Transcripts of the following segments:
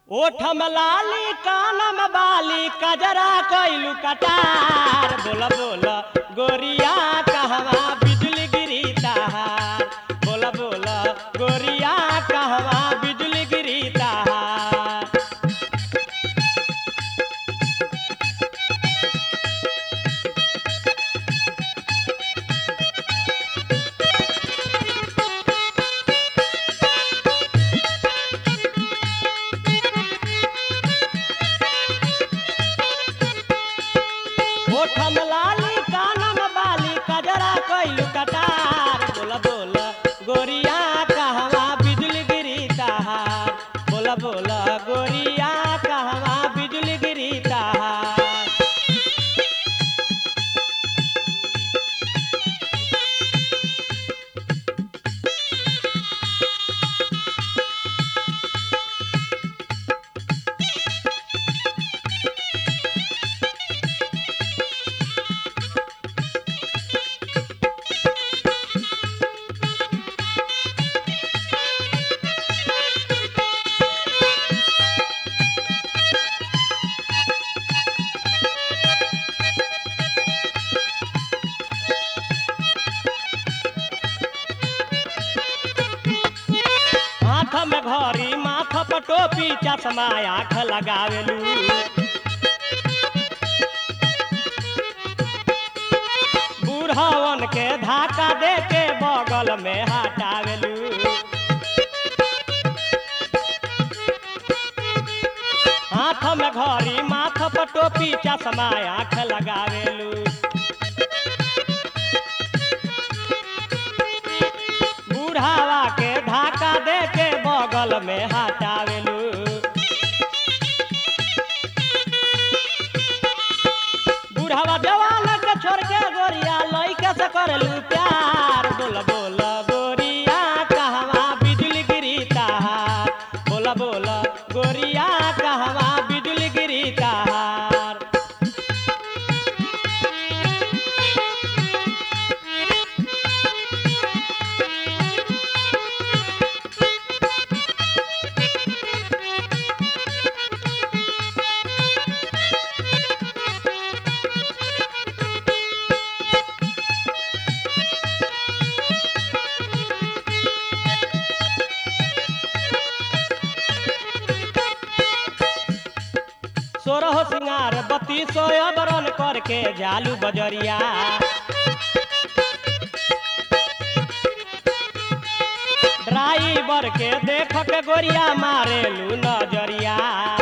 ओठम लाली कानम बाली कजरा कैलू कटार बोला बोला गोरिया कहवा बिजली गिरी ताहार बोला बोला गोरिया कहवा बिजली गिरी ताहार ओठम लाली कानम बाली कजरा कैलू कटार बोला बोला गोरिया कहवा बिजली गिरी ताहार बोला बोला गोरिया कहवा बिजली गिरी ताहार हाथ में घड़ी माथ पर टोपी चश्मा आँख लगावेलू बूढ़वन के धाका दे के बगल में हटावेलू हाथ में घड़ी माथ पर टोपी चश्मा आँख लगावेलू बूढ़ावा के धाका दे के बगल में हटावेलू बूढ़ावा जवान के छोड़ के गोरिया लइके से करेलू प्यार बोला बोला गोरिया कहवा बिजली गिरी ताहार बोला बोला गोरिया कहवा बिजली गिरी ताहार सोरह सिंगार बत्ती सो अबरन करके जालू बजरिया ड्राइवर के देख के गोरिया मारेलू नजरिया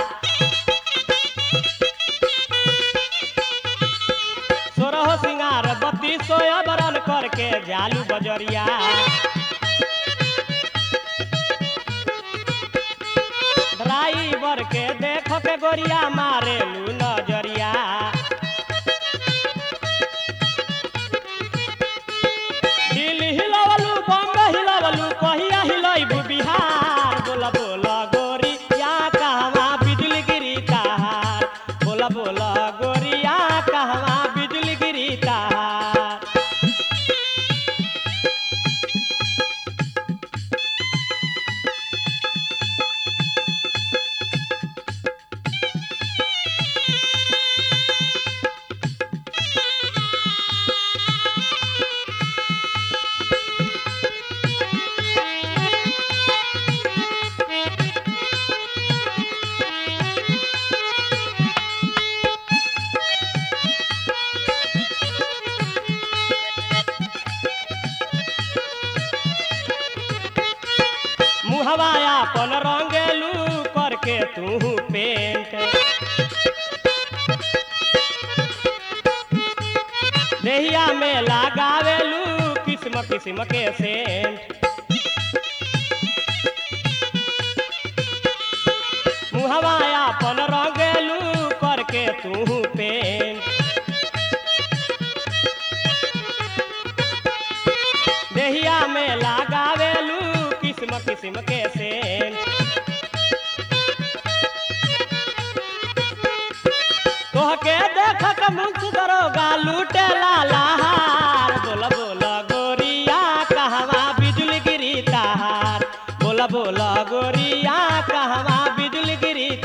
सोरह सिंगार बत्ती सो अबरन करके जालू बजरिया ड्राइवर के देख के गोरिया मारेलू नजरिया दिल हिलवलू बम्बे हिलवलू कहिया हिलैबू बिहार बोला बोला गोरिया कहवा बिजली गिरी ताहार बोला बोला गोरिया कहवा बिजली गिरी ताहार मुहवा अपन रंगेलू करके तू पेंट देहिया में लगावेलू किस्म किस्म के सेंट मुहवा अपन रंगेलू करके तू पेंट देहिया में लगावेलू किस्म किस्म के सेंट तोहके देख के मुंह दरोगा लूटे लालाहार बोला बोला गोरिया कहवा बिजली गिरी ताहार बोला बोला गोरिया कहवा बिजली गिरी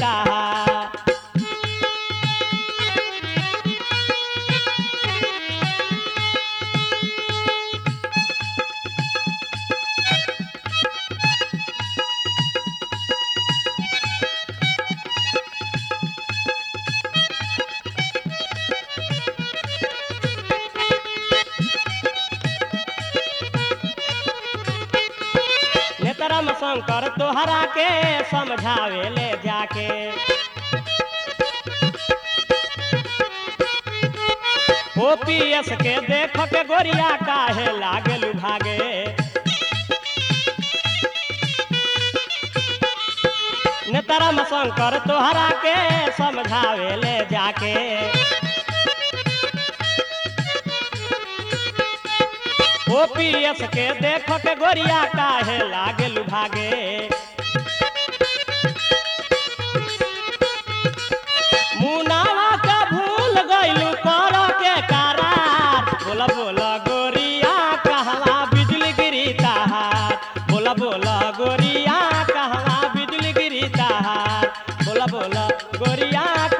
तोहरा के समझावे ले जाके ओपीएस के देख के गोरिया काहे लागलू भागे नेतरम शंकर तोहरा के समझावे ले जाके ओपीएस के देख के गोरिया काहे लागलू भागे मुनावा का भूल गइलू कर के करार बोला बोला गोरिया कहवा बिजली गिरी ताहार बोला बोला गोरिया कहवा बिजली गिरी ताहार बोला बोला गोरिया